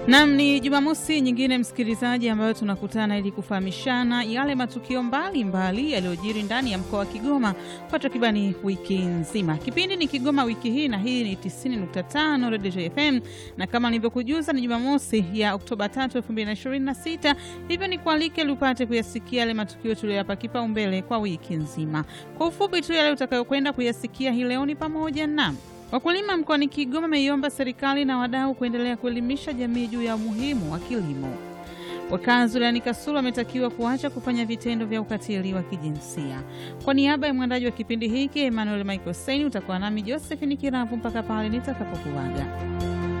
Nam, ni Jumamosi nyingine msikilizaji, ambayo tunakutana ili kufahamishana yale matukio mbalimbali yaliyojiri ndani ya mkoa wa Kigoma kwa takribani wiki nzima. Kipindi ni Kigoma wiki hii, na hii ni 90.5 Radio FM, na kama nilivyokujuza ni Jumamosi ya Oktoba 3, 2026. Hivyo ni kualike ili upate kuyasikia yale matukio tuliyoyapa kipaumbele kwa wiki nzima. Kwa ufupi tu, yale utakayokwenda kuyasikia hii leo ni pamoja na Wakulima mkoani Kigoma wameiomba serikali na wadau kuendelea kuelimisha jamii juu ya umuhimu wa kilimo. Wakazi wilayani Kasulu wametakiwa kuacha kufanya vitendo vya ukatili wa kijinsia. Kwa niaba ya mwandaji wa kipindi hiki Emmanuel Michael Saini, utakuwa nami Josephine Kiravu mpaka pale nitakapokuaga.